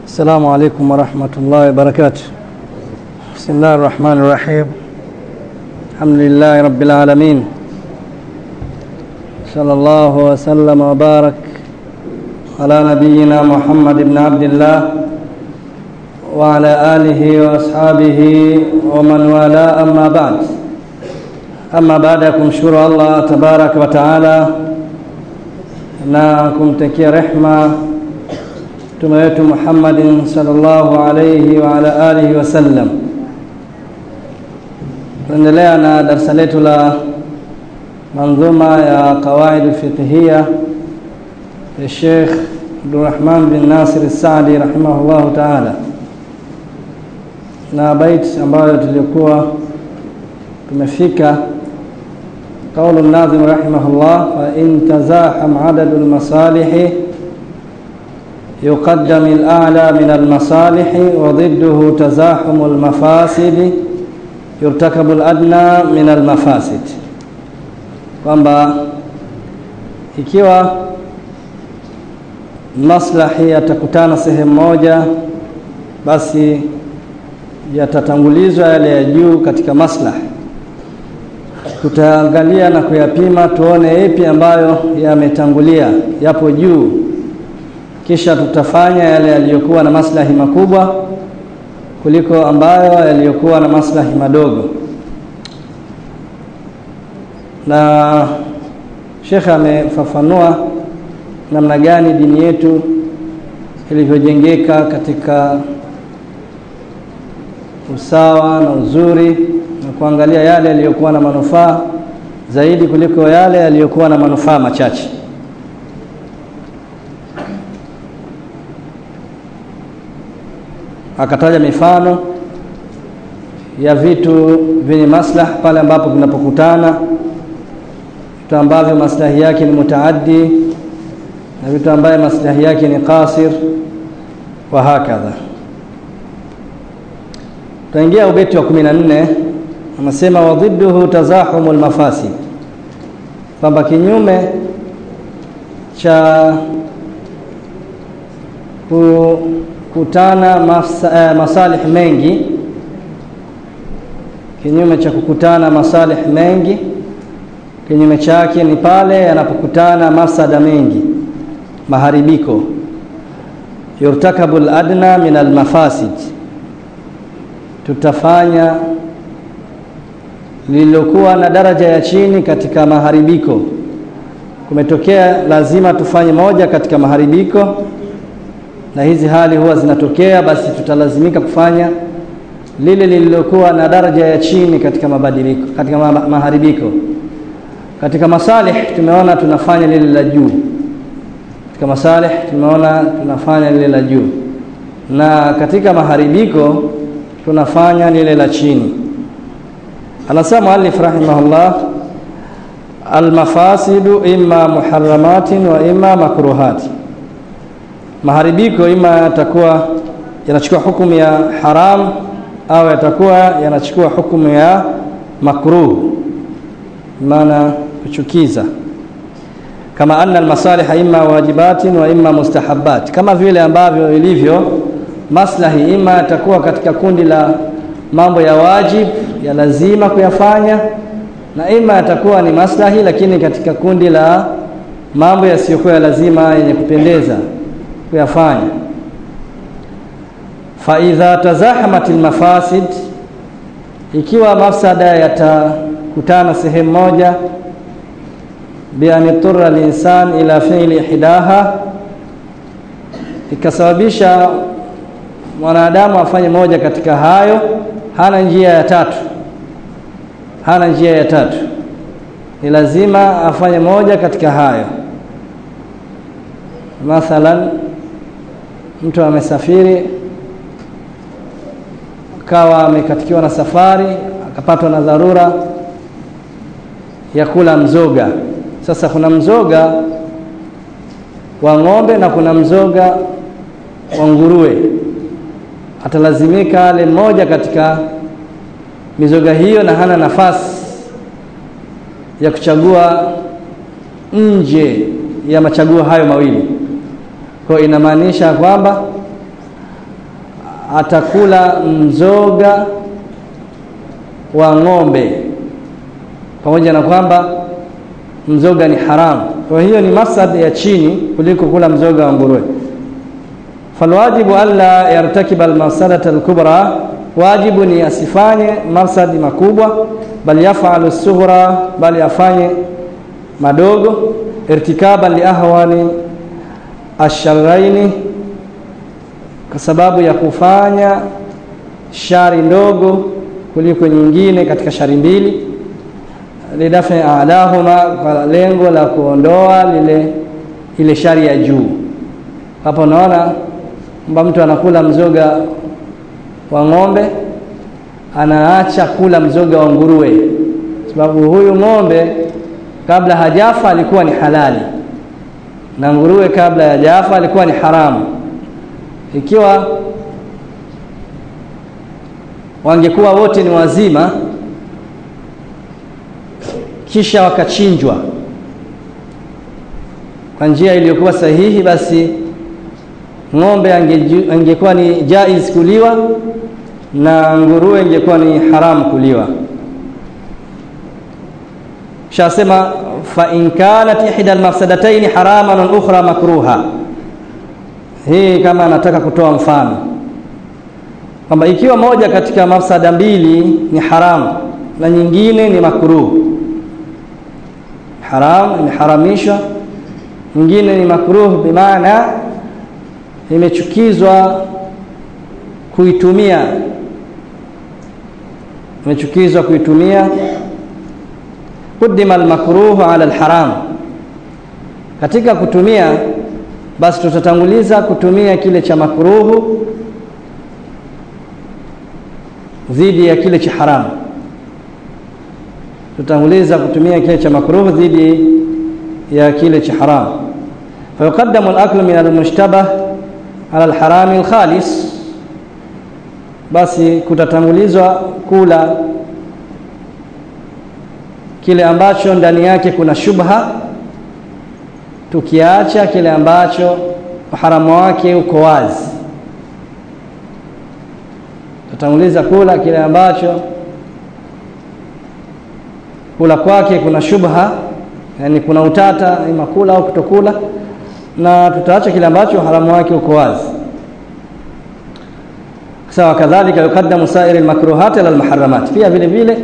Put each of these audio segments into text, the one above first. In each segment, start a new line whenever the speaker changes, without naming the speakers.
السلام عليكم ورحمة الله وبركاته بسم الله الرحمن الرحيم الحمد لله رب العالمين صلى الله وسلم وبارك على نبينا محمد بن عبد الله وعلى آله وأصحابه ومن والاه أما بعد ama baada ya kumshukuru Allah tabarak wa taala na kumtakia rehma mtume wetu Muhammadin sallallahu alayhi wa ala alihi wasallam, tunaendelea na darasa letu la manzuma ya qawaid alfiqhiyya ya Sheikh Abdurrahman bin Nasir As-Saadi rahimahullahu taala, na bait ambayo tulikuwa tumefika قول الناظم رحمه الله فإن تزاحم عدد المصالح يقدم الأعلى من المصالح وضده تزاحم المفاسد يرتكب الأدنى من المفاسد kwamba ikiwa maslahi yatakutana sehemu moja basi yatatangulizwa yale ya juu katika maslahi tutaangalia na kuyapima tuone ipi ambayo yametangulia yapo juu kisha tutafanya yale yaliyokuwa na maslahi makubwa kuliko ambayo yaliyokuwa na maslahi madogo na shekhe amefafanua namna gani dini yetu ilivyojengeka katika usawa na uzuri na kuangalia yale yaliyokuwa na manufaa zaidi kuliko yale yaliyokuwa na manufaa machache. Akataja mifano ya vitu vyenye maslahi pale ambapo vinapokutana, vitu ambavyo maslahi yake ni mutaaddi na vitu ambavyo maslahi yake ni qasir wa hakadha. Tutaingia ubeti wa kumi na nne anasema wadhidduhu tazahumu lmafasid, kwamba kinyume cha kukutana masa, eh, masalih mengi, kinyume cha kukutana masalih mengi, kinyume chake ni pale yanapokutana mafsada mengi, maharibiko. Yurtakabu ladna min almafasid, tutafanya lililokuwa na daraja ya chini katika maharibiko. Kumetokea lazima tufanye moja katika maharibiko, na hizi hali huwa zinatokea, basi tutalazimika kufanya lile lililokuwa na daraja ya chini katika mabadiliko, katika maharibiko. Katika masalih tumeona tunafanya lile la juu, katika masalih tumeona tunafanya lile la juu, na katika maharibiko tunafanya lile la chini. Anasema muallif rahimahullah, almafasidu imma muharramatin wa imma makruhati, maharibiko ima yatakuwa yanachukua hukumu ya haram au yatakuwa yanachukua hukumu ya makruh, maana kuchukiza. Kama anna almasaliha imma wajibatin wa imma mustahabbat, kama vile ambavyo ilivyo maslahi ima yatakuwa katika kundi la mambo ya wajib ya lazima kuyafanya na ima yatakuwa ni maslahi lakini katika kundi la mambo yasiyokuwa ya lazima yenye kupendeza kuyafanya. fa idha tazahamat almafasid, ikiwa mafsada yatakutana sehemu moja, bi an iturra alinsan ila fi'li ihdaha, ikasababisha mwanadamu afanye moja katika hayo hana njia ya tatu, hana njia ya tatu, ni lazima afanye moja katika hayo. Mathalan, mtu amesafiri akawa amekatikiwa na safari, akapatwa na dharura ya kula mzoga. Sasa kuna mzoga wa ng'ombe na kuna mzoga wa nguruwe atalazimika ale mmoja katika mizoga hiyo, na hana nafasi ya kuchagua nje ya machaguo hayo mawili. Kwa inamaanisha kwamba atakula mzoga wa ng'ombe pamoja na kwamba mzoga ni haramu kwa hiyo ni masad ya chini kuliko kula mzoga wa nguruwe falwajibu alla yartakiba almafsadata alkubra wajibu ni asifanye mafsadi makubwa bal yafalu sughra bali afanye madogo irtikaban liahwani asharraini kwa sababu ya kufanya shari ndogo kuliko nyingine katika shari mbili lidafi alahuma kwa lengo la kuondoa lile ile shari ya juu hapo unaona kwamba mtu anakula mzoga wa ng'ombe anaacha kula mzoga wa nguruwe sababu huyu ng'ombe kabla hajafa alikuwa ni halali na nguruwe kabla ya jafa alikuwa ni haramu ikiwa wangekuwa wote ni wazima kisha wakachinjwa kwa njia iliyokuwa sahihi basi ng'ombe ange, angekuwa ni jaiz kuliwa na nguruwe ingekuwa ni haramu kuliwa shasema fa in kanat ihda almafsadatayn haraman wal ukhra makruha hii kama anataka kutoa mfano kwamba ikiwa moja katika mafsada mbili ni haramu na nyingine ni makruh haram imeharamishwa nyingine ni makruh bimaana imechukizwa kuitumia imechukizwa kuitumia qudima almakruhu ala alharam katika kutumia basi tutatanguliza kutumia kile cha makruhu dhidi ya kile cha haramu tutanguliza kutumia kile cha makruhu dhidi ya kile cha haramu fayuqaddamu al-aklu min al-mushtabah ala al-harami al-khalis basi kutatangulizwa kula kile ambacho ndani yake kuna shubha tukiacha kile ambacho uharamu wake uko wazi tutanguliza kula kile ambacho kula kwake kuna shubha yani kuna utata ima kula au kutokula na tutaacha kile ambacho haramu wake uko wazi sawa kadhalika yukaddamu sairi almakruhat ala almuharramat pia vile vile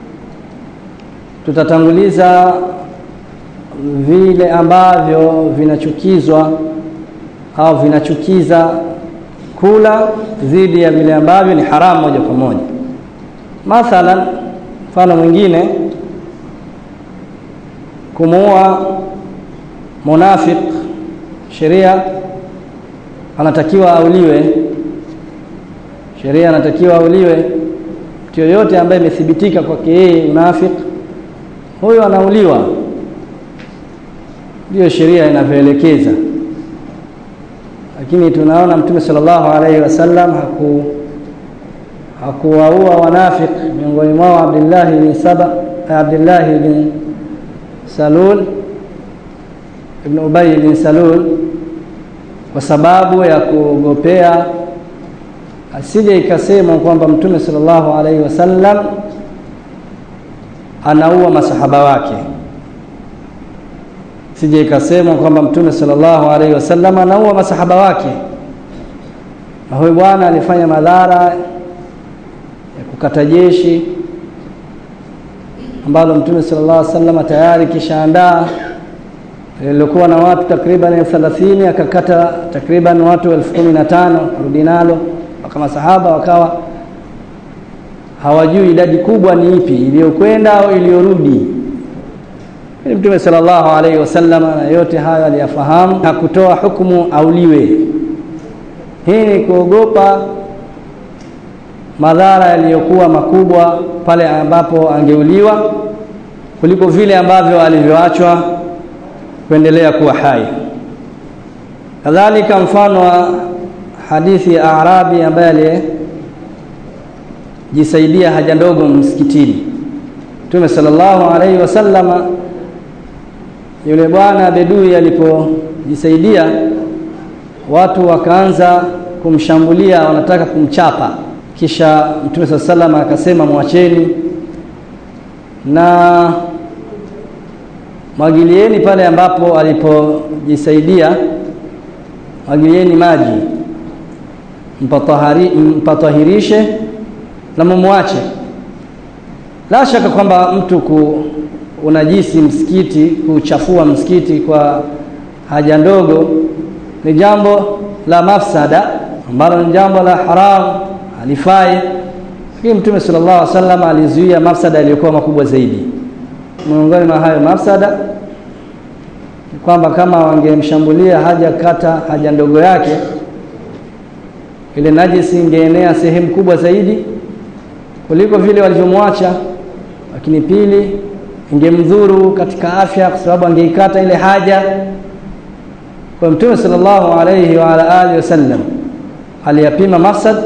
tutatanguliza vile ambavyo vinachukizwa au vinachukiza kula dhidi ya vile ambavyo ni haramu moja kwa moja mathalan mfano mwingine kumuua munafik sheria anatakiwa auliwe sheria anatakiwa auliwe mtu yoyote ambaye imethibitika kwake yeye unafik huyo anauliwa ndiyo sheria inavyoelekeza lakini tunaona mtume sallallahu alaihi wasallam haku hakuwaua wanafik miongoni mwao Abdullah bin Saba Abdullah bin Salul ibn Ubay bin Salul kwa sababu ya kuogopea asije ikasema kwamba mtume sallallahu alaihi wasallam anaua masahaba wake sije ikasema kwamba mtume sallallahu alaihi wasallam anaua masahaba wake na huyu bwana alifanya madhara ya kukata jeshi ambalo mtume sallallahu alaihi wasallam tayari kishaandaa lilikuwa na watu takriban 30 akakata takriban watu 1015 rudi nalo mpaka masahaba wakawa hawajui idadi kubwa ni ipi iliyokwenda au iliyorudi Mtume sallallahu alaihi wasallam na yote hayo aliyafahamu na kutoa hukumu auliwe. Hii ni kuogopa madhara yaliyokuwa makubwa pale ambapo angeuliwa kuliko vile ambavyo alivyoachwa kuendelea kuwa hai. Kadhalika mfano wa hadithi ya Arabi ambaye alijisaidia haja ndogo msikitini. Mtume sallallahu alaihi wasallama yule bwana bedui alipojisaidia watu wakaanza kumshambulia wanataka kumchapa kisha mtume saa salam akasema mwacheni na mwagilieni pale ambapo alipojisaidia mwagilieni maji mpatahari, mpatahirishe na mumwache la shaka kwamba mtu ku unajisi msikiti kuchafua msikiti kwa haja ndogo ni jambo la mafsada ambalo ni jambo la haramu halifai lakini mtume sallallahu alaihi wasallam alizuia mafsada iliyokuwa makubwa zaidi miongoni mwa hayo mafsada kwamba kama wangemshambulia haja kata haja ndogo yake ile najisi ingeenea sehemu kubwa zaidi kuliko vile walivyomwacha lakini pili ingemdhuru katika afya kwa sababu angeikata ile haja kwa mtume sallallahu alayhi wa ala alihi wasallam aliyapima mafsad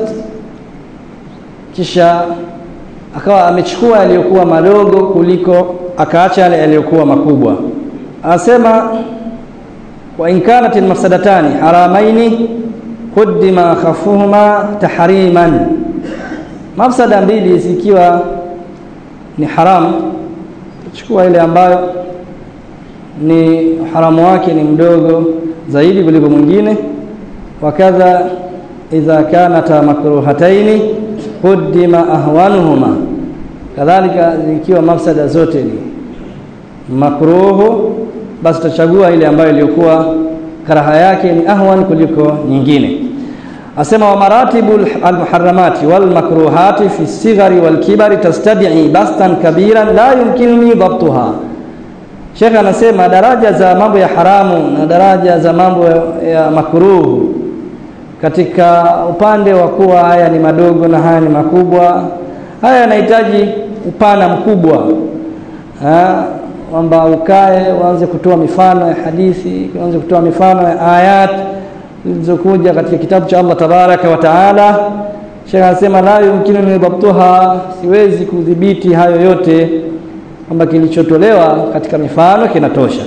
kisha akawa amechukua yaliyokuwa madogo kuliko akaacha yale yaliyokuwa makubwa anasema wa in kanat almafsadatani haramaini quddima khafuhuma tahriman mafsada mbili zikiwa ni haramu chukua ile ambayo ni haramu wake ni mdogo zaidi kuliko mwingine wakadha idha kanata makruhataini quddima ahwanuhuma kadhalika zikiwa mafsada zote ni makruhu basi tutachagua ile ambayo iliyokuwa karaha yake ni ahwan kuliko nyingine asema wa maratibu almuharramati walmakruhati fi sighari walkibari tastad'i bastan kabiran la yumkinuni dhabtuha Sheikh anasema daraja za mambo ya haramu na daraja za mambo ya makruhu katika upande wa kuwa haya ni madogo na haya ni makubwa haya yanahitaji upana mkubwa kwamba ukae uanze kutoa mifano ya hadithi uanze kutoa mifano ya ayat zilizokuja katika kitabu cha Allah tabaraka wa taala Sheikh anasema la yumkinu nidhabtuha siwezi kudhibiti hayo yote kwamba kilichotolewa katika mifano kinatosha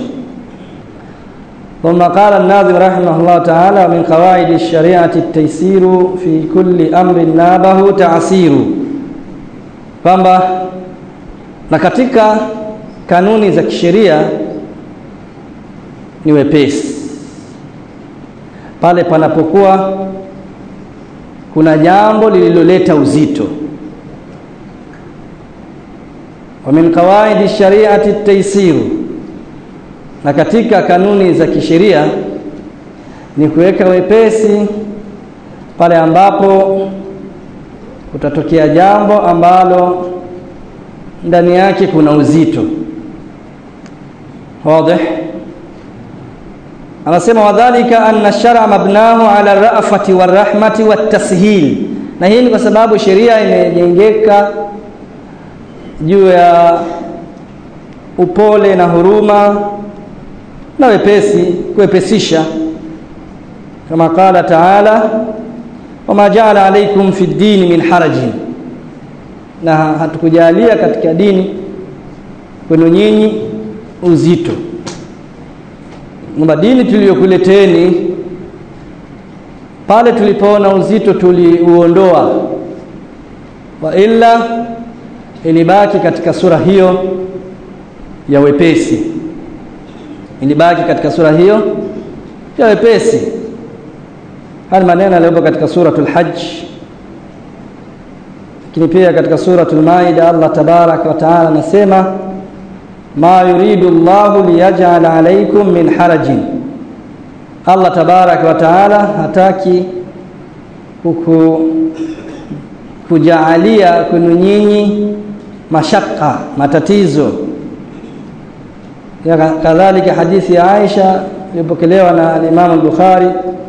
ثم قال الناظم رحمه الله تعالى من قواعد الشريعة التيسير في كل أمر نابه تعسير kwamba na katika kanuni za kisheria ni wepesi pale panapokuwa kuna jambo lililoleta uzito wa min qawaidi shariati at-taysir na katika kanuni za kisheria ni kuweka wepesi pale ambapo kutatokea jambo ambalo ndani yake kuna uzito wazi anasema wadhālika anna ash-shar'a mabnahu 'ala ar-ra'fati war-rahmati wat-tashil na hii ni kwa sababu sheria imejengeka juu ya upole na huruma na wepesi kuwepesisha kama qala ta'ala wama ja'ala alaykum fi ad-din min harajin na hatukujalia katika dini kwenu nyinyi uzito kwamba dini tuliyokuleteni pale tulipoona uzito tuliuondoa wa illa ilibaki katika sura hiyo ya wepesi ilibaki katika sura hiyo ya wepesi haya maneno yaliyopo katika suratul hajj lakini pia katika suratul maida Allah tabarak wa taala anasema ma yuridu Allahu liyaj'ala alaykum min harajin Allah tabarak wa taala hataki kuku kujaalia kwenu nyinyi mashaka matatizo ya kadhalika hadithi ya Aisha iliyopokelewa na Imam al-Bukhari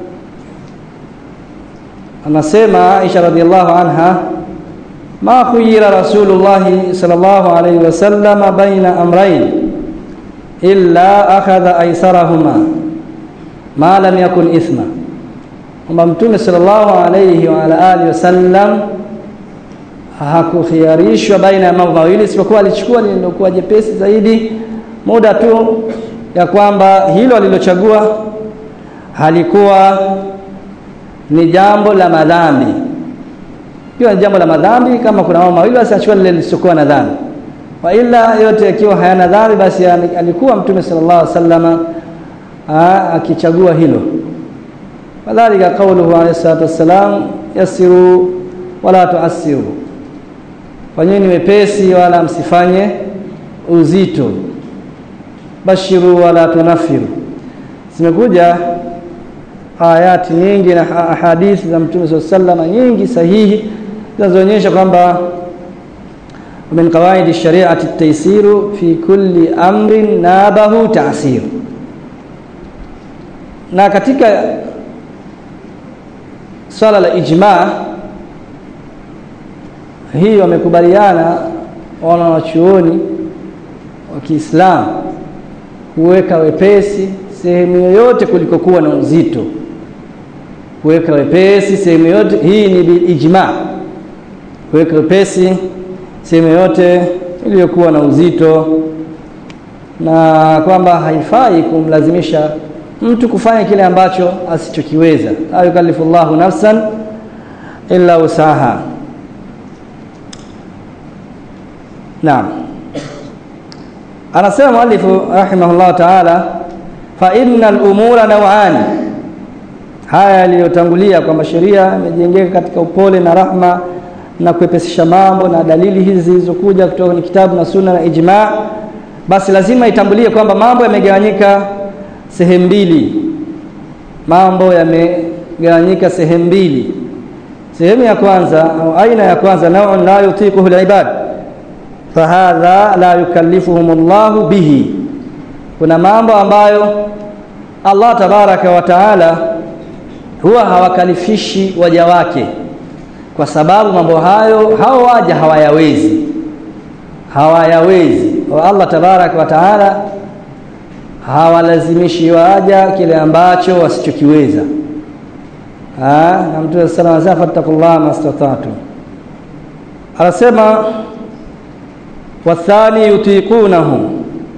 anasema Aisha radhiallahu anha ma khuyira rasulullah sallallahu alayhi wasallam baina amrayn illa akhadha aysarahuma ma lam yakun ithma kwamba mtume sallallahu alayhi wa ala alihi wasallam hakukhiarishwa baina ya mambo mawili isipokuwa alichukua lililokuwa jepesi zaidi muda tu ya kwamba hilo alilochagua halikuwa ni jambo la madhambi ikiwa ni jambo la madhambi kama kuna mambo mawili basi achukue lile lisiokuwa na dhambi wa ila yote yakiwa hayana dhambi basi alikuwa mtume sallallahu alaihi wasallama akichagua hilo kadhalika qauluhu alayhi salatu wassalam yasiru wala tuasiru fanyeni wepesi wala msifanye uzito bashiru wala tunafiru zimekuja ayati nyingi na hadithi za mtume sallallahu alaihi wasallam nyingi sahihi zinazoonyesha kwamba min qawaidi shari'ati at-taysiru fi kulli amrin nabahu ta'sir na katika swala la ijma hii wamekubaliana wanawachuoni wa Kiislamu kuweka wepesi sehemu yoyote kulikokuwa na uzito kuweka wepesi sehemu yote hii ni bil ijma kuweka wepesi sehemu yote iliyokuwa na uzito na kwamba haifai kumlazimisha mtu kufanya kile ambacho asichokiweza la yukallifullahu nafsan illa usaha naam anasema muallifu rahimahullah ta'ala fa innal umura naw'ani haya yaliyotangulia kwamba sheria imejengeka katika upole na rahma na kuepesisha mambo na dalili hizi zilizokuja kutoka kwenye kitabu na sunna na ijma basi lazima itambulie kwamba mambo yamegawanyika sehemu mbili mambo yamegawanyika sehemu mbili sehemu ya kwanza au aina ya kwanza naun la yutiquhu alibad fahadha la yukallifuhum Allahu bihi kuna mambo ambayo Allah tabaraka wa taala huwa hawakalifishi waja wake kwa sababu mambo hayo hao waja hawayawezi hawayawezi wa Allah tabaraka wa taala hawalazimishi waja kile ambacho wasichokiweza na mtume sallallahu alayhi wasallam fattaqullaha mastata'tu anasema wathani yutiqunahu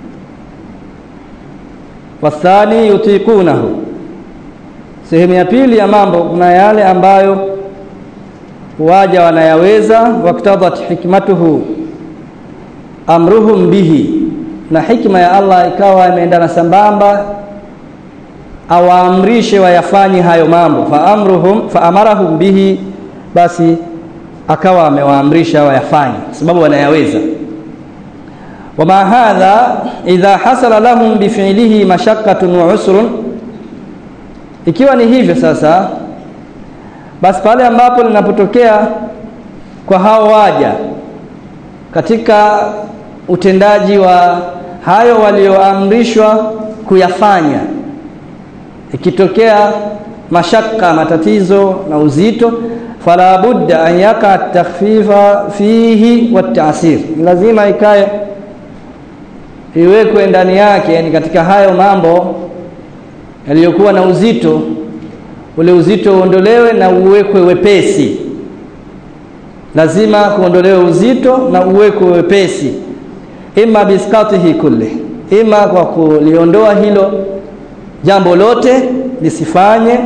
wathani yutiqunahu sehemu ya pili ya mambo kuna yale ambayo waja wanayaweza waktadat hikmatuhu amruhum bihi na hikma ya Allah ikawa imeendana sambamba awaamrishe wayafanye hayo mambo fa amruhum fa amarahum bihi basi akawa amewaamrisha wayafanye sababu wanayaweza wama hadha idha hasala lahum bifi'lihi mashaqqatun wa usrun ikiwa ni hivyo sasa basi pale ambapo linapotokea kwa hao waja katika utendaji wa hayo walioamrishwa kuyafanya ikitokea mashaka matatizo na uzito fala budda an yaka takhfifa fihi watasir lazima ikae iwekwe ndani yake yani katika hayo mambo yaliyokuwa na uzito ule uzito uondolewe na uwekwe wepesi lazima kuondolewe uzito na uwekwe wepesi ima biskatihi kulli ima kwa kuliondoa hilo jambo lote lisifanye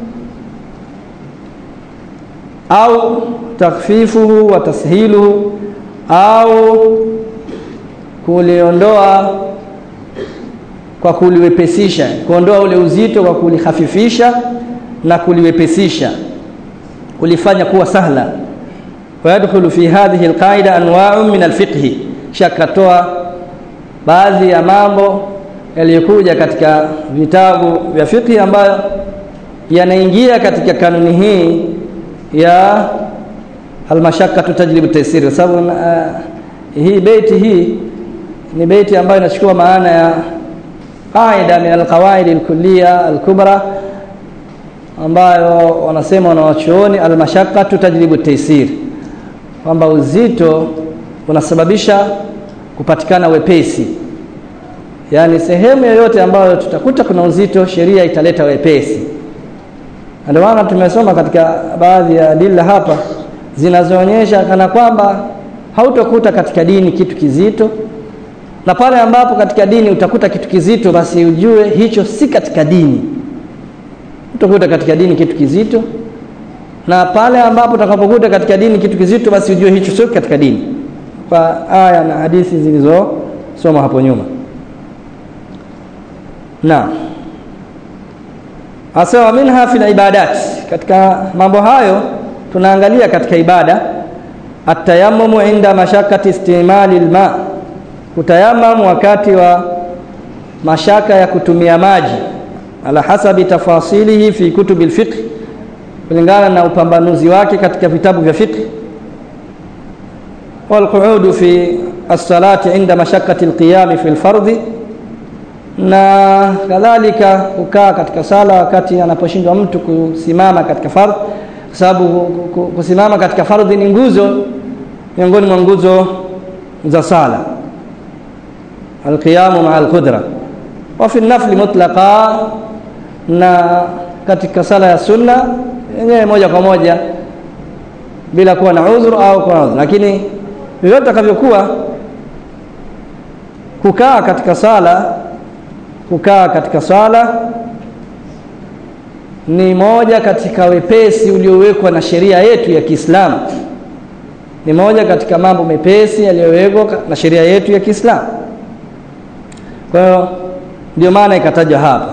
au takfifuhu wa tashiluhu au kuliondoa kwa kuliwepesisha kuondoa ule uzito kwa kulihafifisha na kuliwepesisha kulifanya kuwa sahla ويدخل في هذه القاعدة أنواع من الفقه shakatoa baadhi ya mambo yaliyokuja katika vitabu vya fiqh ambayo yanaingia katika kanuni hii ya almashaqqatu tajlibu taysir kwa sababu uh, hii beiti hii ni beiti ambayo inachukua maana ya qaida min alqawaid alkulliya alkubra ambayo wanasema wanawachuoni almashaqqatu tajlibu taysir kwamba uzito unasababisha kupatikana wepesi yaani sehemu yoyote ambayo tutakuta kuna uzito sheria italeta wepesi ndio maana tumesoma katika baadhi ya dila hapa zinazoonyesha kana kwamba hautokuta katika dini kitu kizito na pale ambapo katika dini utakuta kitu kizito basi ujue hicho si katika dini utakuta katika dini kitu kizito na pale ambapo utakapokuta katika dini kitu kizito basi ujue hicho sio katika dini kwa aya na hadithi zilizosoma hapo nyuma na asawa minha fil ibadat katika mambo hayo tunaangalia katika ibada atayammumu inda mashakati istimali alma kutayamamu wakati wa mashaka ya kutumia maji ala hasabi tafasilihi fi kutubi alfiqh kulingana na upambanuzi wake katika vitabu vya fiqh والقعود في الصلاة عند مشقة القيام في الفرض na kadhalika kukaa katika sala wakati anaposhindwa mtu kusimama katika fardh kwa sababu kusimama katika fardhi ni nguzo miongoni mwa nguzo za sala alqiyamu maa alqudra wa fi nafli mutlaqa na katika sala ya sunna yenyewe moja kwa moja bila kuwa na udhuru au kuwa na udhuru lakini vyovyote takavyokuwa kukaa katika sala kukaa katika sala ni moja katika wepesi uliowekwa na sheria yetu ya Kiislamu ni moja katika mambo mepesi yaliyowekwa na sheria yetu ya Kiislamu kwa hiyo ndio maana ikatajwa hapa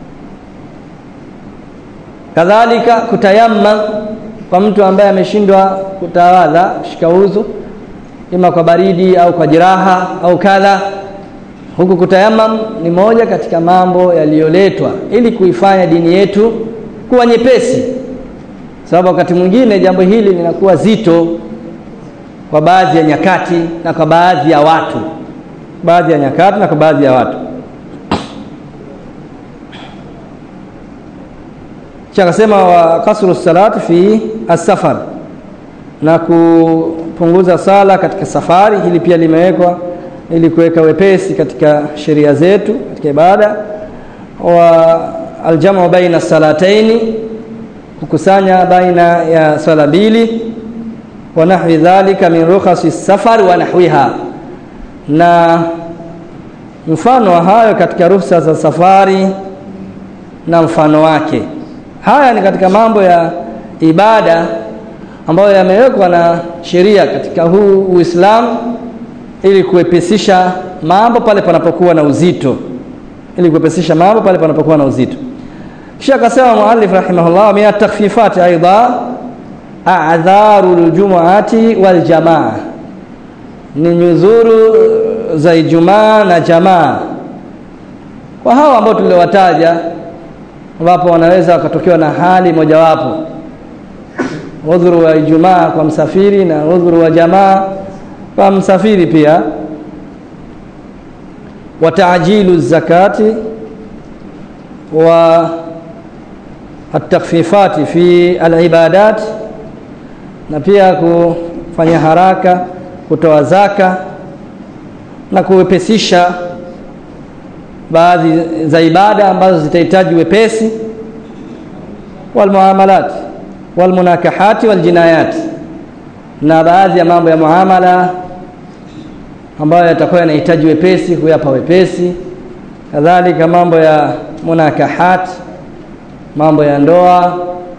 kadhalika kutayamma kwa mtu ambaye ameshindwa kutawadha kushika udhu ima kwa baridi au kwa jeraha au kadha huku kutayamam ni moja katika mambo yaliyoletwa ili kuifanya dini yetu kuwa nyepesi sababu wakati mwingine jambo hili linakuwa zito kwa baadhi ya nyakati na kwa baadhi ya watu baadhi ya nyakati na kwa baadhi ya watu kisha akasema wa kasru salati fi as-safar na kupunguza sala katika safari hili pia limewekwa ili kuweka wepesi katika sheria zetu katika ibada wa aljamu baina salataini kukusanya baina ya swala mbili wa nahwi dhalika min rukhasi safar wa nahwiha na mfano wa hayo katika ruhusa za safari na mfano wake haya ni katika mambo ya ibada ambayo yamewekwa na sheria katika huu Uislamu ili kuepesisha mambo pale panapokuwa na uzito ili kuepesisha mambo pale panapokuwa na uzito kisha akasema muallif rahimahullah min at-takhfifat aidha a'dharul jumu'ati wal jamaa ni nyudhuru za Ijumaa na jamaa kwa hao ambao tuliowataja ambapo wanaweza wakatokewa na hali mojawapo udhuru wa Ijumaa kwa msafiri na udhuru wa jamaa kwa msafiri pia wa ta'jilu zakati wa at-takhfifati fi al-ibadat na pia kufanya haraka kutoa zaka na kuwepesisha baadhi za ibada ambazo zitahitaji wepesi walmuamalat walmunakahati waljinayat na baadhi ya mambo ya muamala ambayo yatakuwa yanahitaji wepesi kuyapa wepesi kadhalika mambo ya munakahat mambo ya ndoa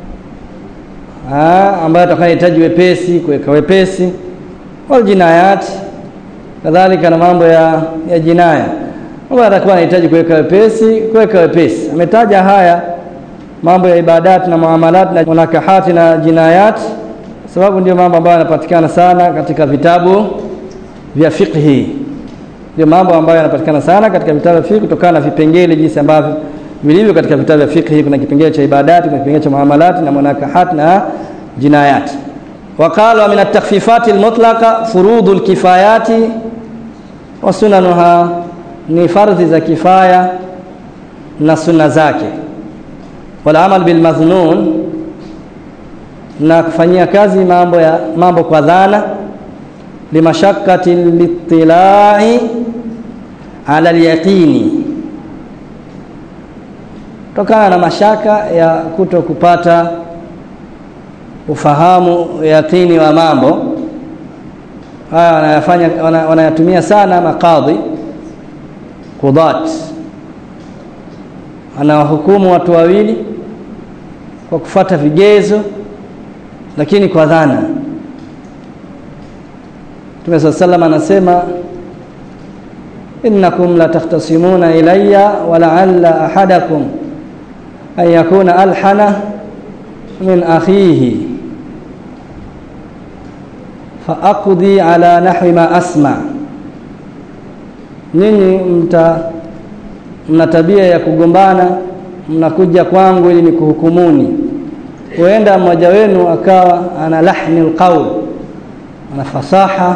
ha, ambayo yatakuwa yanahitaji wepesi kuweka wepesi waljinayat kadhalika na mambo ya, ya jinaya mambo yatakuwa yanahitaji kuweka wepesi kuweka wepesi ametaja haya mambo ya ibadat na muamalat na munakahati na jinayat sababu ndio mambo ambayo yanapatikana sana katika vitabu vya fiqhi ndio mambo ambayo yanapatikana sana katika vitabu vya fiqh kutokana na vipengele jinsi ambavyo vilivyo katika vitabu vya fiqh kuna kipengele cha ibadati kuna kipengele cha muamalat na munakahat na jinayat وقال من التخفيفات المطلقة فروض الكفايات وسننها ni fardhi za kifaya na sunna zake wala amal bil madhnun na kufanyia kazi mambo ya mambo kwa dhana limashakkati litilai ala alyaqini tokana na mashaka ya kuto kupata ufahamu yaqini wa mambo haya wanayafanya wanayatumia sana makadhi qudat anawahukumu watu wawili kwa kufata vigezo lakini kwa dhana Mtume صلى الله عليه anasema innakum la takhtasimuna ilayya wa la'alla ahadakum an yakuna alhana min akhihi fa aqdi ala nahwi ma asma nyinyi mta mna tabia ya kugombana mnakuja kwangu ili nikuhukumuni huenda mmoja wenu akawa ana lahni alqaul ana fasaha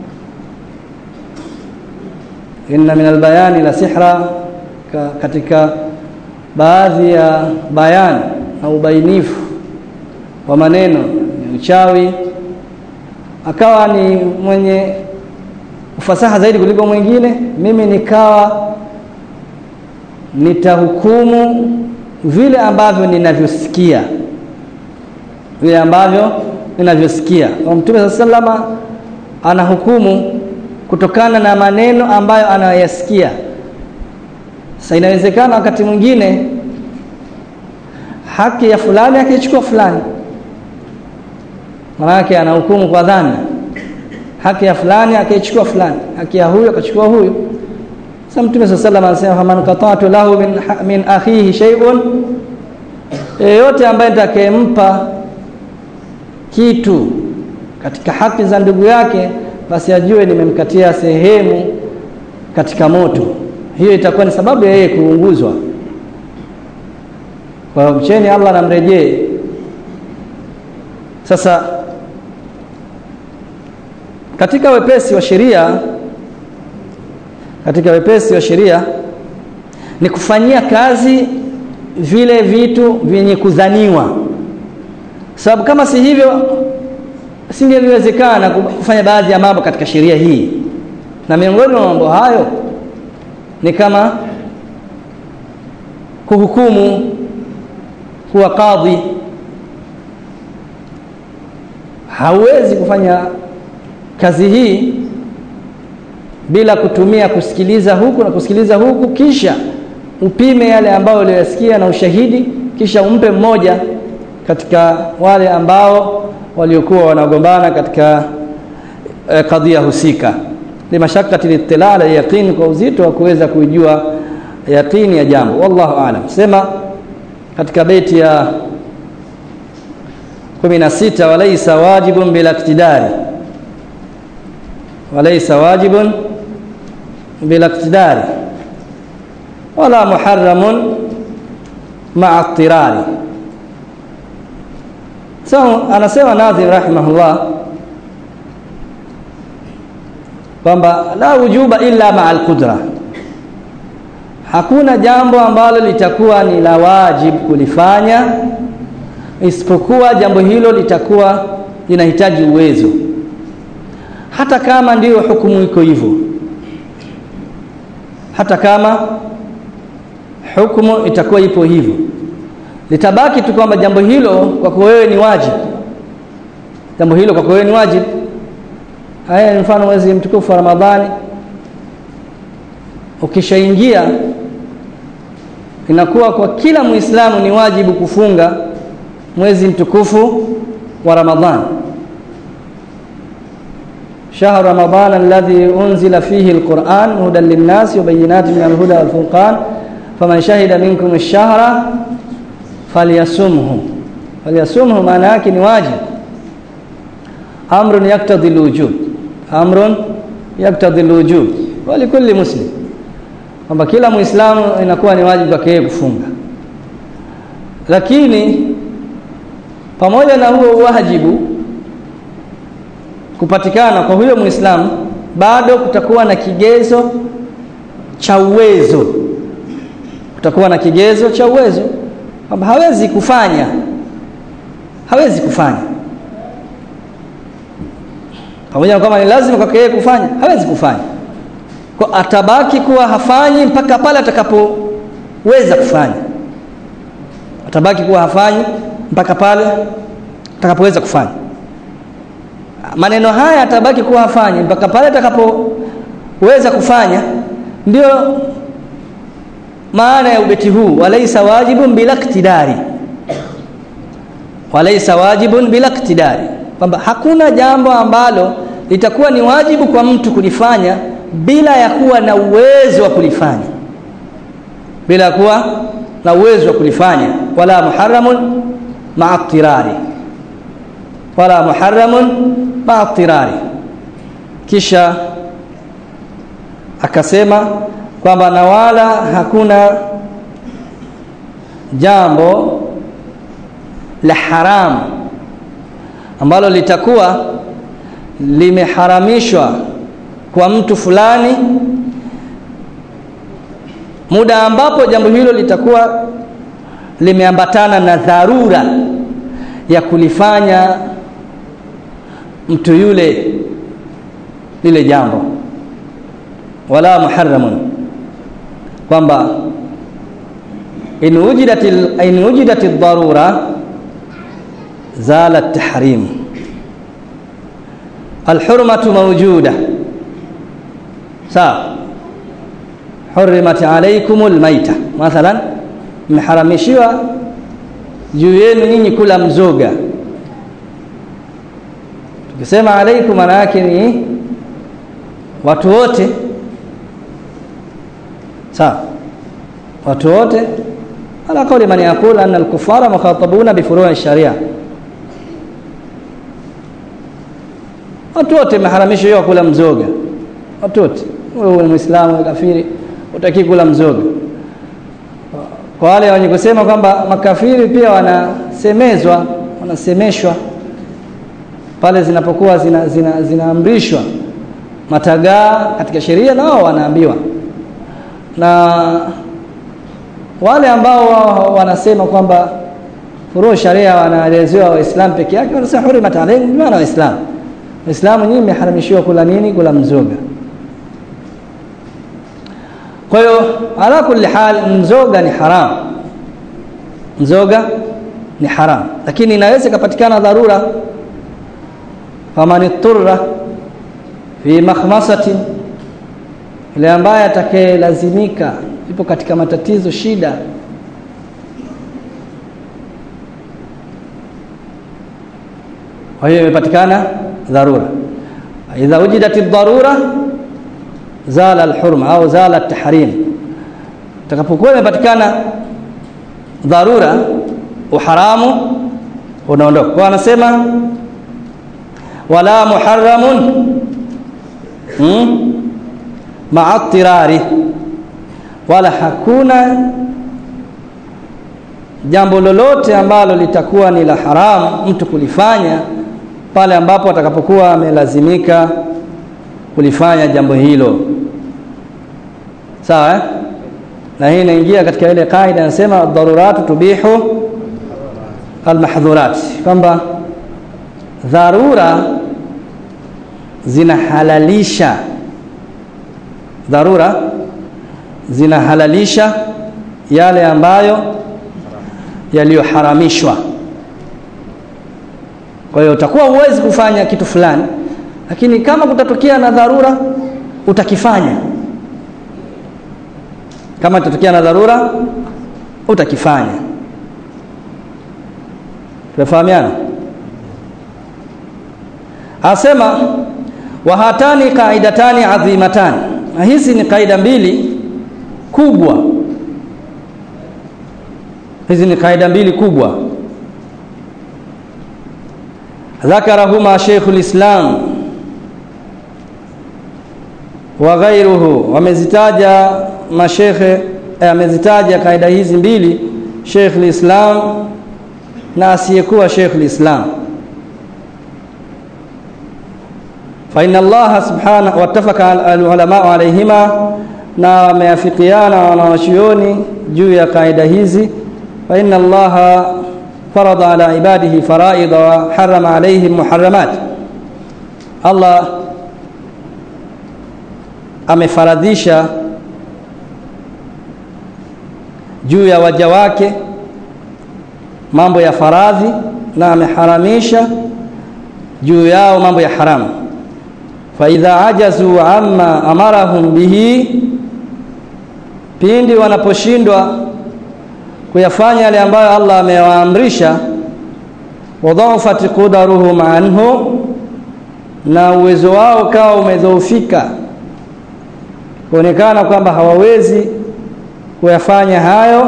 inna min albayani la sihra ka, katika baadhi ya bayani na ubainifu wa maneno ni uchawi akawa ni mwenye ufasaha zaidi kuliko mwingine mimi nikawa nitahukumu vile ambavyo ninavyosikia vile ambavyo ninavyosikia mtume sallama anahukumu kutokana na maneno ambayo anayasikia sasa inawezekana wakati mwingine haki ya fulani akichukua fulani maanake anahukumu kwa dhana haki ya fulani akaichukua fulani haki ya huyo akachukua huyo sasa mtume saa salam anasema faman qata'tu lahu min, min akhihi shay'un yeyote ambaye nitakayempa kitu katika haki za ndugu yake basi ajue nimemkatia sehemu katika moto hiyo itakuwa ni sababu ya yeye kuunguzwa kwa mcheni Allah namrejee sasa katika wepesi wa sheria katika wepesi wa sheria ni kufanyia kazi vile vitu vyenye kudhaniwa sababu kama si hivyo singeliwezekana kufanya baadhi ya mambo katika sheria hii na miongoni mwa mambo hayo ni kama kuhukumu kuwa kadhi hauwezi kufanya kazi hii bila kutumia kusikiliza huku na kusikiliza huku kisha upime yale ambayo uliyosikia na ushahidi kisha umpe mmoja katika wale ambao waliokuwa wanagombana katika eh, kadhia husika limashakati litila ala yaqini kwa uzito wa kuweza kujua yaqini ya jambo wallahu aalam sema katika beti ya 16 walaysa wajibun bila iktidari walaysa wajibun bila iktidari wala muharramun ma'a ittirari so anasema Nadhim rahimahullah kwamba la wujuba illa ma'a al-qudra hakuna jambo ambalo litakuwa ni la wajibu kulifanya isipokuwa jambo hilo litakuwa linahitaji uwezo hata kama ndiyo hukumu iko hivyo hata kama hukumu itakuwa ipo hivyo litabaki tu kwamba jambo hilo kwako wewe ni wajibu jambo hilo kwako wewe ni wajibu haya ni mfano mwezi mtukufu wa Ramadhani ukishaingia inakuwa kwa kila muislamu ni wajibu kufunga mwezi mtukufu wa Ramadhani شهر رمضان الذي أنزل فيه القرآن هدى للناس وبينات من الهدى والفرقان فمن شهد منكم الشهر فليصمه فليصمه maana yake ni wajib amrun yaktadhi alwujub amrun yaktadhi alwujub wa likulli muslim kwamba kila muislamu inakuwa ni wajibu kwake yeye kufunga lakini pamoja na huo wajibu kupatikana kwa huyo muislamu bado kutakuwa na kigezo cha uwezo kutakuwa na kigezo cha uwezo kwamba hawezi kufanya hawezi kufanya pamoja na kwamba ni lazima kwake yeye kufanya hawezi kufanya kwa atabaki kuwa hafanyi mpaka pale atakapoweza kufanya atabaki kuwa hafanyi mpaka pale atakapoweza kufanya maneno haya atabaki kuwa hafanyi mpaka pale atakapoweza kufanya ndio maana ya ubeti huu walaisa wajibun bila iktidari walaysa wajibun bila iktidari kwamba hakuna jambo ambalo litakuwa ni wajibu kwa mtu kulifanya bila ya kuwa na uwezo wa kulifanya bila kuwa na uwezo wa kulifanya wala muharramun ma'a tirari wala muharramun ma'a tirari kisha akasema kwamba na wala hakuna jambo la haramu ambalo litakuwa limeharamishwa kwa mtu fulani muda ambapo jambo hilo litakuwa limeambatana na dharura ya kulifanya mtu yule lile jambo wala muharramun kwamba in wujidatil in wujidatil darura zala at-tahrim الحرمة موجودة sawa hurimat alaikumul maita mathalan mmeharamishiwa juu yenu nyinyi kula mzoga tukisema alaikum maana yake ni watu wote sawa watu wote ala kauli man yaqul anna al-kuffara mukhatabuna bi furu' sharia watu wote maharamisho hiyo kula mzoga watu wote wewe muislamu kafiri utaki kula mzoga kwa wale wenye kusema kwamba makafiri pia wanasemezwa wanasemeshwa pale zinapokuwa zina, zina, zinaamrishwa matagaa katika sheria nao wanaambiwa na wale ambao wanasema kwamba furu sharia wanaelezewa waislamu peke yake wanasema hurimat alayhim maana waislamu waislamu nyinyi mmeharamishiwa kula nini kula mzoga kwa hiyo ala kulli hal mzoga ni haram mzoga ni haram lakini inaweza ikapatikana dharura faman ittara fi makhmasatin ile ambaye atakayelazimika ipo katika matatizo shida kwa hiyo imepatikana dharura idha wujidat ad-darura zala al-hurma au zala at-tahrim takapokuwa imepatikana dharura uharamu unaondoka kwa anasema wala muharramun hmm? ma'a tirari wala hakuna jambo lolote ambalo litakuwa ni la haramu mtu kulifanya pale ambapo atakapokuwa amelazimika kulifanya jambo hilo sawa eh? na hii inaingia katika ile kaida inasema daruratu tubihu almahdhurat kwamba dharura zinahalalisha dharura zinahalalisha yale ambayo yaliyoharamishwa kwa hiyo utakuwa huwezi kufanya kitu fulani lakini kama kutatokea na dharura utakifanya kama kutatokea na dharura utakifanya tunafahamiana asema wahatani qaidatani adhimatani na hizi ni kaida mbili kubwa hizi ni kaida mbili kubwa ذكرهما شيخ الإسلام وغيره wamezitaja mashekhe amezitaja kaida hizi mbili Sheikh al-Islam na asiyekuwa Sheikh al-Islam fa inna Allah subhanahu wattafaka al-ulama alayhima na wameafikiana wanawachuoni juu ya kaida hizi fa inna Allah فرض على عباده فرائض وحرم عليهم محرمات الله amefaradhisha juu ya waja wake mambo ya faradhi na ameharamisha juu yao mambo ya haramu fa idha ajazu amma amarahum bihi pindi wanaposhindwa kuyafanya yale ambayo Allah amewaamrisha wadhaafat qudaruhum anhu na uwezo wao kawa umedhoofika kuonekana kwamba hawawezi kuyafanya hayo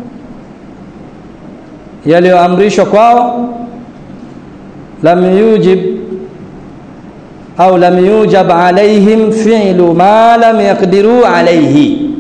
yaliyoamrishwa kwao lam yujib au lam yujab alaihim fi'lu ma lam yaqdiru alaihi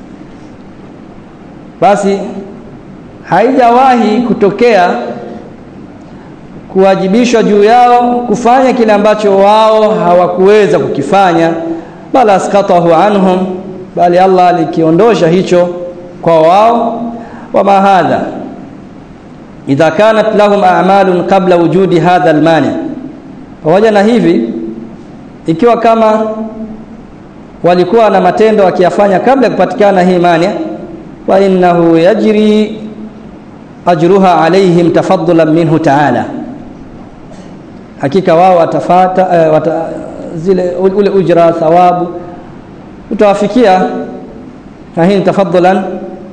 basi haijawahi kutokea kuwajibishwa juu yao kufanya kile ambacho wao hawakuweza kukifanya bala askatahu anhum bali Allah alikiondosha hicho kwa wao wama hadha idha kanat lahum a'malun qabla wujudi hadha almani pamoja na hivi ikiwa kama walikuwa na matendo wakiyafanya kabla ya kupatikana hii mani wa innahu yajri ajruha alaihim tafaddulan minhu ta'ala hakika wao watafata uh, wata, zile ule ujra thawabu utawafikia na hii tafaddulan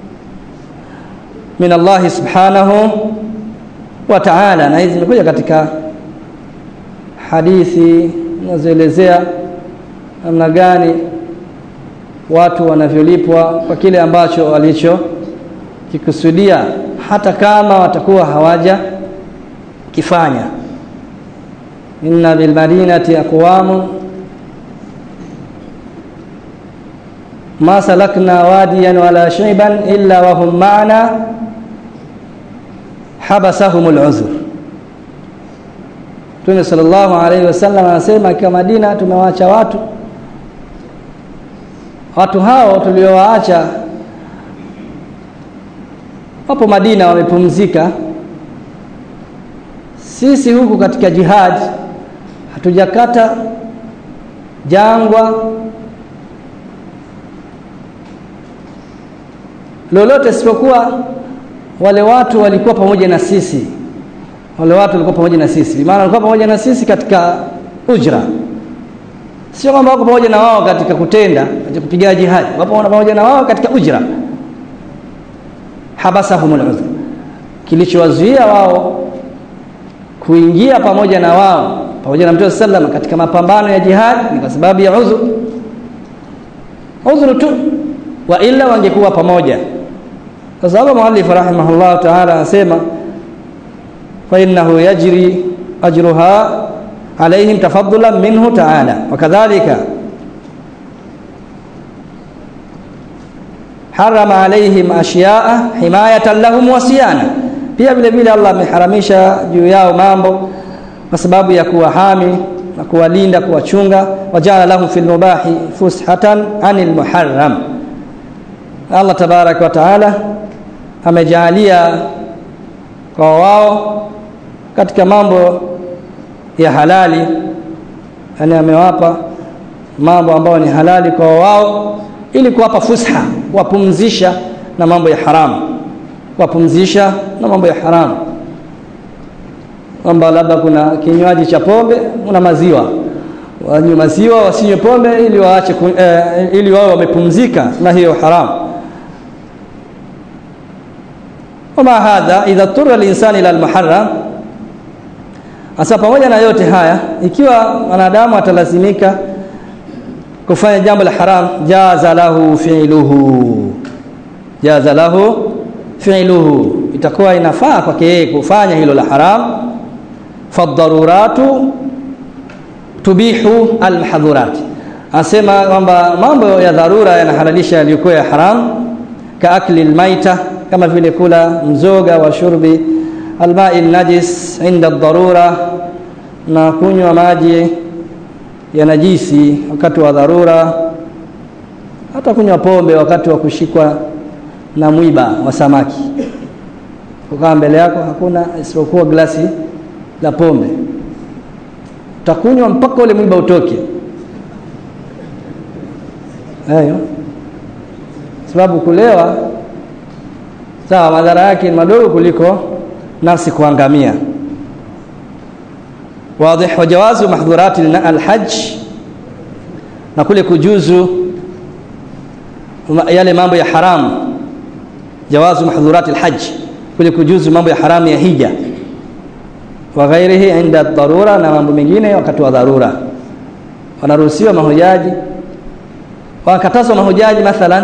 min Allah subhanahu wa ta'ala na hizi zimekuja katika hadithi zinazoelezea namna gani watu wanavyolipwa kwa kile ambacho walicho kikusudia hata kama watakuwa hawaja kifanya inna bil madinati aqwamun ma salakna wadiyan wala shayban illa wa hum ma'ana habasahumul uzr Mtume sallallahu alaihi wasallam anasema kwa Madina tumewaacha watu watu hao tuliowaacha wapo Madina wamepumzika sisi huku katika jihad hatujakata jangwa lolote isipokuwa wale watu walikuwa pamoja na sisi wale watu walikuwa pamoja na sisi maana walikuwa pamoja na sisi katika ujra sio kwamba wako pamoja na wao katika kutenda katika kupigana jihad wapo pamoja na wao katika ujra habasahumul uzr kilichowazuia wao kuingia pamoja na wao pamoja na Mtume sallam katika mapambano ya jihad ni kwa sababu ya udhur udhur tu wa illa wangekuwa pamoja kwa sababu muallif rahimahullah ta'ala anasema fa innahu yajri ajruha alaihim tafaddulan minhu ta'ala wakadhalika harama alaihim ashiya'a himayatan lahum wa siyana pia vile vile Allah ameharamisha juu yao mambo kwa sababu ya kuwahami na kuwalinda kuwachunga wajala lahum fil mubahi fushatan anil muharram Allah tabarak wa taala amejalia kwa wao katika mambo ya halali yani amewapa mambo ambayo ni halali kwa wao ili kuwapa fusha kuwapumzisha na mambo ya haramu kuwapumzisha na mambo ya haramu kwamba labda kuna kinywaji cha pombe una maziwa wanywe maziwa wasinywe pombe ili waache eh, ili wao wamepumzika na hiyo haramu wama hadha idha turra linsani ila almuharram hasa pamoja na yote haya ikiwa mwanadamu atalazimika kufanya jambo la haram jaza lahu fi'luhu jaza lahu fi'luhu itakuwa inafaa kwake yeye kufanya hilo la haram fadharuratu tubihu almahdhurat asema kwamba mambo ya dharura yanahalalisha yaliyokuwa ya haram ka akli almaita kama vile kula mzoga wa shurbi almai najis inda dharura na kunywa maji ya najisi wakati wa dharura hata kunywa pombe wakati wa kushikwa na mwiba wa samaki kukaa mbele yako hakuna isipokuwa glasi la pombe utakunywa mpaka ule mwiba utoke hayo sababu kulewa sawa madhara yake ni madogo kuliko nafsi kuangamia واضح وجواز محظورات الحج na kule kujuzu yale mambo ya haram jawazu mahdhurat alhajj kule kujuzu mambo ya haramu ya hija wa ghairihi inda dharura, na mambo mengine wakati wa dharura. Wanaruhusiwa mahujaji, wakatazwa mahujaji mathalan,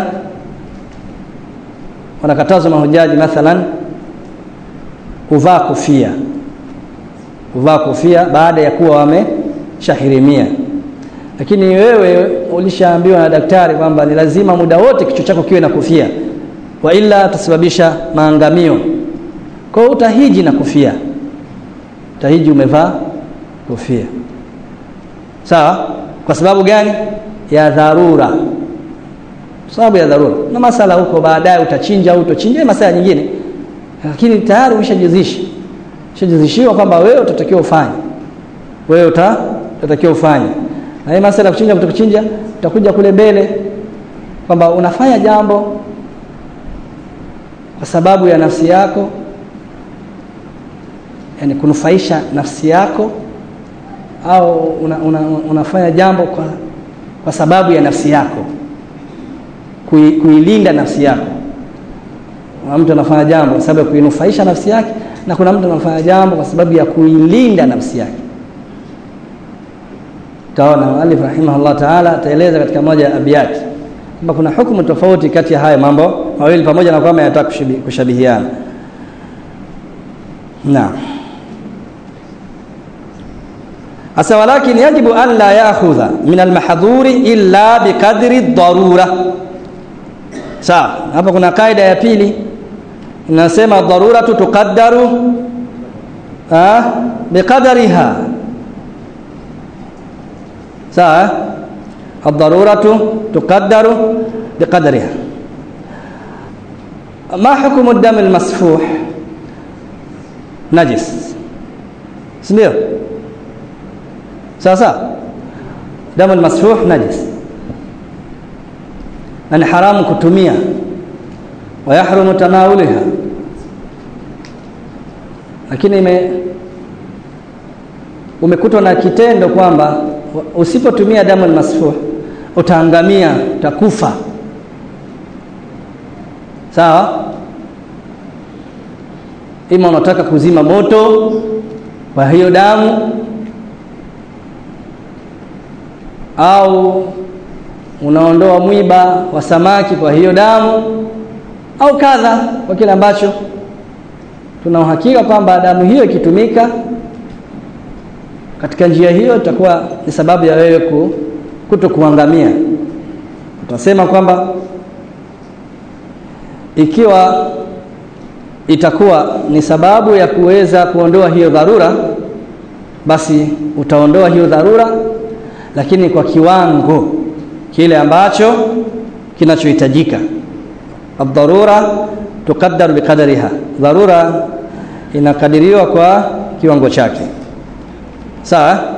wanakatazwa mahujaji mathalan kuvaa kofia, kuvaa kofia baada ya kuwa wameshahirimia. Lakini wewe ulishaambiwa na daktari kwamba ni lazima muda wote kichwa chako kiwe na kofia, wa ila utasababisha maangamio. Kwa hiyo utahiji na kofia, utahiji umevaa kofia, sawa. Kwa sababu gani? Ya dharura, sababu ya dharura. Na masala huko baadaye utachinja au utochinja, masala nyingine lakini tayari umeshajizisha umeshajizishiwa kwamba wewe utatakiwa ufanye, wewe uta utatakiwa ufanye. Na hii masala ya kuchinja kutokuchinja utakuja kule mbele kwamba unafanya jambo kwa sababu ya nafsi yako, yani kunufaisha nafsi yako, au una, una, unafanya jambo kwa, kwa sababu ya nafsi yako, kui, kuilinda nafsi yako kuna mtu anafanya jambo kwa sababu ya kuinufaisha nafsi yake na kuna mtu anafanya jambo kwa sababu ya kuilinda nafsi yake. Taona muallif rahimahullah taala ataeleza katika moja ya abiyati kwamba kuna hukumu tofauti kati ya haya mambo mawili pamoja na kwamba yanataka kushabihiana. Naam. Asa walakin yajibu an la ya'khudha min almahdhuri illa biqadri ad-darura. Sawa, hapa kuna kaida ya pili inasema dharuratu tuqaddaru biqadariha. Sawa, ad-daruratu tuqaddaru biqadariha. Ma hukmu ad-dam al-masfuh? Najis, si ndio? Sasa damu al-masfuh najis na ni haramu kutumia wa yahrumu tanawuliha, lakini ime umekutwa na kitendo kwamba usipotumia damu almasfuh utaangamia, utakufa. Sawa, ima unataka kuzima moto kwa hiyo damu au unaondoa mwiba wa samaki kwa hiyo damu au kadha, kwa kile ambacho tuna uhakika kwamba damu hiyo ikitumika katika njia hiyo itakuwa ni sababu ya wewe ku, kuto kuangamia. Utasema kwamba ikiwa itakuwa ni sababu ya kuweza kuondoa hiyo dharura, basi utaondoa hiyo dharura, lakini kwa kiwango kile ambacho kinachohitajika. Ad-darura tuqaddaru biqadariha, dharura inakadiriwa kwa kiwango chake. Sawa,